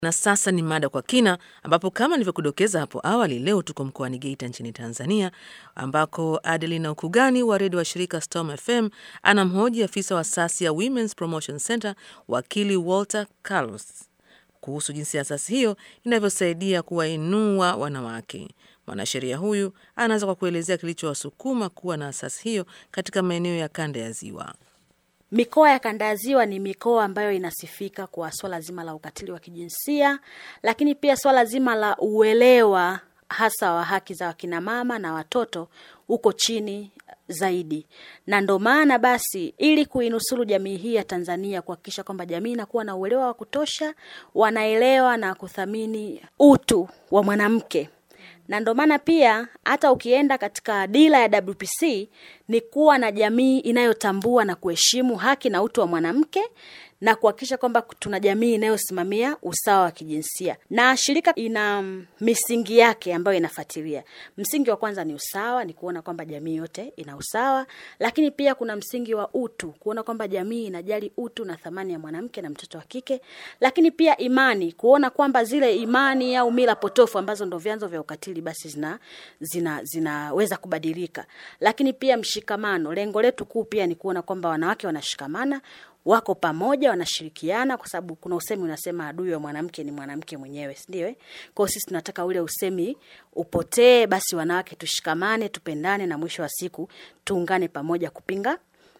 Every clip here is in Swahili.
Na sasa ni mada kwa kina, ambapo kama nilivyokudokeza hapo awali, leo tuko mkoani Geita nchini Tanzania, ambako Adelina Ukugani wa redio wa shirika Storm FM anamhoji afisa wa asasi ya Women's Promotion Center wakili Walter Carlos kuhusu jinsi asasi hiyo inavyosaidia kuwainua wanawake. Mwanasheria huyu anaanza kwa kuelezea kilichowasukuma kuwa na asasi hiyo katika maeneo ya kanda ya Ziwa. Mikoa ya kanda ya Ziwa ni mikoa ambayo inasifika kwa swala zima la ukatili wa kijinsia, lakini pia swala zima la uelewa hasa wa haki za wakina mama na watoto uko chini zaidi, na ndo maana basi, ili kuinusuru jamii hii ya Tanzania, kuhakikisha kwamba jamii inakuwa na uelewa wa kutosha, wanaelewa na kuthamini utu wa mwanamke na ndo maana pia hata ukienda katika dira ya WPC ni kuwa na jamii inayotambua na kuheshimu haki na utu wa mwanamke na kuhakikisha kwamba tuna jamii inayosimamia usawa wa kijinsia. Na shirika ina misingi yake ambayo inafuatilia. Msingi wa kwanza ni usawa, ni kuona kwamba jamii yote ina usawa, lakini pia kuna msingi wa utu, kuona kwamba jamii inajali utu na thamani ya mwanamke na mtoto wa kike, lakini pia imani, kuona kwamba zile imani au mila potofu ambazo ndo vyanzo vya ukatili basi zina zina zinaweza kubadilika, lakini pia mshikamano. Lengo letu kuu pia ni kuona kwamba wanawake wanashikamana wako pamoja, wanashirikiana, kwa sababu kuna usemi unasema adui wa mwanamke ni mwanamke mwenyewe, si ndio? Eh, kwa hiyo sisi tunataka ule usemi upotee. Basi wanawake tushikamane, tupendane, na mwisho wa siku tuungane pamoja kupinga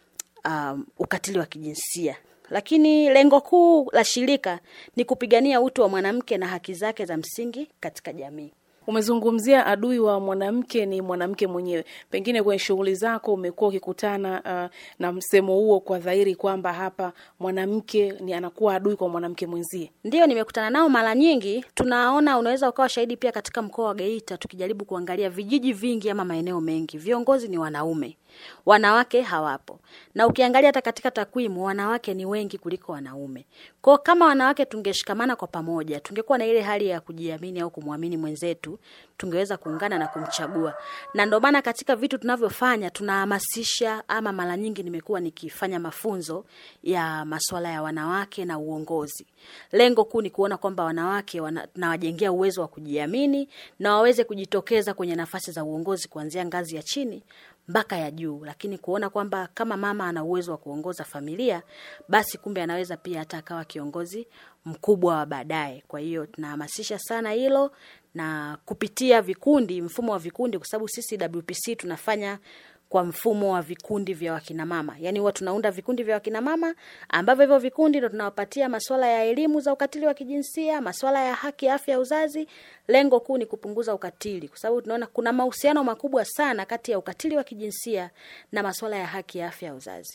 um, ukatili wa kijinsia. Lakini lengo kuu la shirika ni kupigania utu wa mwanamke na haki zake za msingi katika jamii. Umezungumzia adui wa mwanamke ni mwanamke mwenyewe. Pengine kwenye shughuli zako umekuwa ukikutana uh, na msemo huo kwa dhahiri kwamba hapa mwanamke ni anakuwa adui kwa mwanamke mwenzie. Ndiyo, nimekutana nao mara nyingi. Tunaona, unaweza ukawa shahidi pia katika mkoa wa Geita, tukijaribu kuangalia vijiji vingi ama maeneo mengi, viongozi ni wanaume, wanawake hawapo. Na ukiangalia hata katika takwimu, wanawake ni wengi kuliko wanaume. Kwa kama wanawake tungeshikamana kwa pamoja, tungekuwa na ile hali ya kujiamini au kumwamini mwenzetu, tungeweza kuungana na kumchagua. Na ndio maana katika vitu tunavyofanya tunahamasisha, ama mara nyingi nimekuwa nikifanya mafunzo ya masuala ya wanawake na uongozi. Lengo kuu ni kuona kwamba wanawake wana, nawajengea uwezo wa kujiamini na waweze kujitokeza kwenye nafasi za uongozi kuanzia ngazi ya chini mpaka ya juu, lakini kuona kwamba kama mama ana uwezo wa kuongoza familia, basi kumbe anaweza pia hata akawa kiongozi mkubwa wa baadaye. Kwa hiyo tunahamasisha sana hilo na kupitia vikundi, mfumo wa vikundi, kwa sababu sisi WPC tunafanya kwa mfumo wa vikundi vya wakinamama, yaani huwa tunaunda vikundi vya wakinamama ambavyo hivyo vikundi ndo tunawapatia masuala ya elimu za ukatili wa kijinsia, masuala ya haki, afya ya uzazi. Lengo kuu ni kupunguza ukatili, kwa sababu tunaona kuna mahusiano makubwa sana kati ya ukatili wa kijinsia na masuala ya haki ya afya ya uzazi.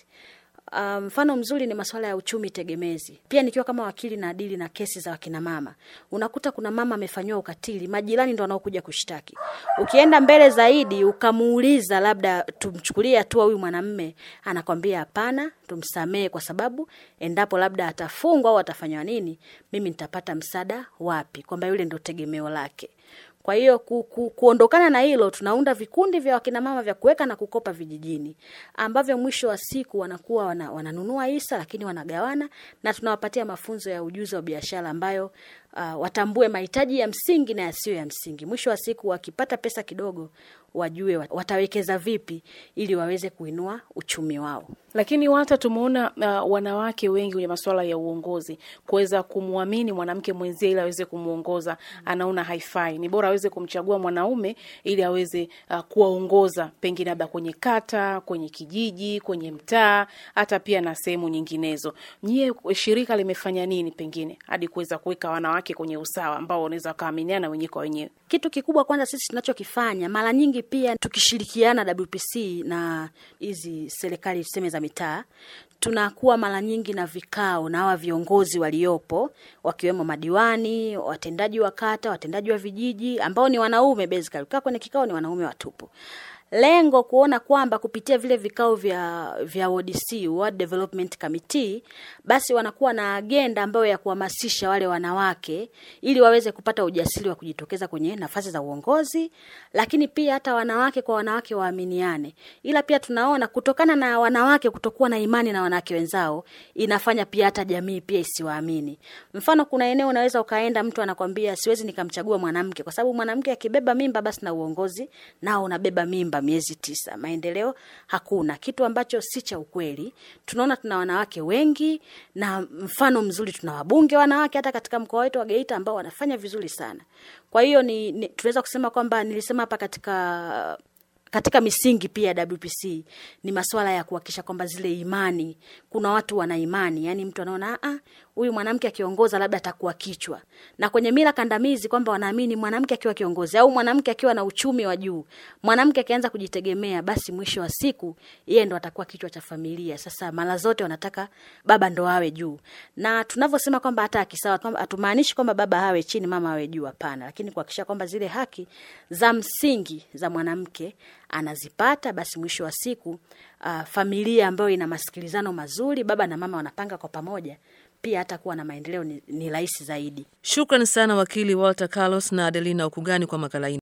Mfano um, mzuri ni masuala ya uchumi tegemezi. Pia nikiwa kama wakili na adili na kesi za wakina mama, unakuta kuna mama amefanyiwa ukatili, majirani ndo wanaokuja kushtaki. Ukienda mbele zaidi ukamuuliza, labda tumchukulie hatua huyu mwanamme, anakwambia hapana, tumsamee, kwa sababu endapo labda atafungwa au atafanywa nini, mimi nitapata msaada wapi? Kwamba yule ndo tegemeo lake. Kwa hiyo ku, ku, kuondokana na hilo, tunaunda vikundi vya wakinamama vya kuweka na kukopa vijijini, ambavyo mwisho wa siku wanakuwa wana, wananunua hisa, lakini wanagawana, na tunawapatia mafunzo ya ujuzi wa biashara ambayo uh, watambue mahitaji ya msingi na yasiyo ya msingi. Mwisho wa siku wakipata pesa kidogo, wajue watawekeza vipi ili waweze kuinua uchumi wao. Lakini hata tumeona uh, wanawake wengi kwenye masuala ya uongozi kuweza kumwamini mwanamke mwenzie ili aweze kumwongoza, anaona haifai, ni bora aweze kumchagua mwanaume ili aweze uh, kuwaongoza, pengine labda kwenye kata, kwenye kijiji, kwenye mtaa, hata pia na sehemu nyinginezo. Nyie shirika limefanya nini pengine hadi kuweza kuweka wanawake kwenye usawa ambao wanaweza wakaaminiana wenyewe kwa wenyewe? Kitu kikubwa kwanza sisi tunachokifanya mara nyingi pia tukishirikiana WPC na hizi serikali tuseme za mitaa tunakuwa mara nyingi na vikao na hawa viongozi waliopo wakiwemo madiwani, watendaji wa kata, watendaji wa vijiji ambao ni wanaume basically. Kaa kwenye kikao ni wanaume watupu, lengo kuona kwamba kupitia vile vikao vya vya ODC, World Development Committee, basi wanakuwa na agenda ambayo ya kuhamasisha wale wanawake ili waweze kupata ujasiri wa kujitokeza kwenye nafasi za uongozi, lakini pia hata wanawake kwa wanawake waaminiane. Ila pia tunaona kutokana na wanawake kutokuwa na imani na wanawake wenzao inafanya pia hata jamii pia isiwaamini. Mfano, kuna eneo unaweza ukaenda, mtu anakwambia siwezi nikamchagua mwanamke kwa sababu mwanamke akibeba mimba basi na uongozi nao unabeba mimba miezi tisa, maendeleo hakuna, kitu ambacho si cha ukweli. Tunaona tuna wanawake wengi, na mfano mzuri tuna wabunge wanawake hata katika mkoa wetu wa Geita ambao wanafanya vizuri sana. Kwa hiyo ni, ni tunaweza kusema kwamba nilisema hapa katika katika misingi pia ya WPC ni masuala ya kuhakikisha kwamba zile imani, kuna watu wana imani, yani mtu anaona ah, huyu mwanamke akiongoza labda atakuwa kichwa, na kwenye mila kandamizi kwamba wanaamini mwanamke akiwa kiongozi au mwanamke akiwa na uchumi wa juu, mwanamke akianza kujitegemea, basi mwisho wa siku yeye ndo atakuwa kichwa cha familia. Sasa mara zote wanataka baba ndo awe juu, na tunavyosema kwamba hata akisawa, kwamba hatumaanishi kwamba baba awe chini, mama awe juu, hapana, lakini kuhakikisha kwamba zile haki za msingi za mwanamke anazipata, basi mwisho wa siku uh, familia ambayo ina masikilizano mazuri, baba na mama wanapanga kwa pamoja, pia hata kuwa na maendeleo ni, ni rahisi zaidi. Shukran sana wakili Walter Carlos na Adelina Ukugani kwa makala hii.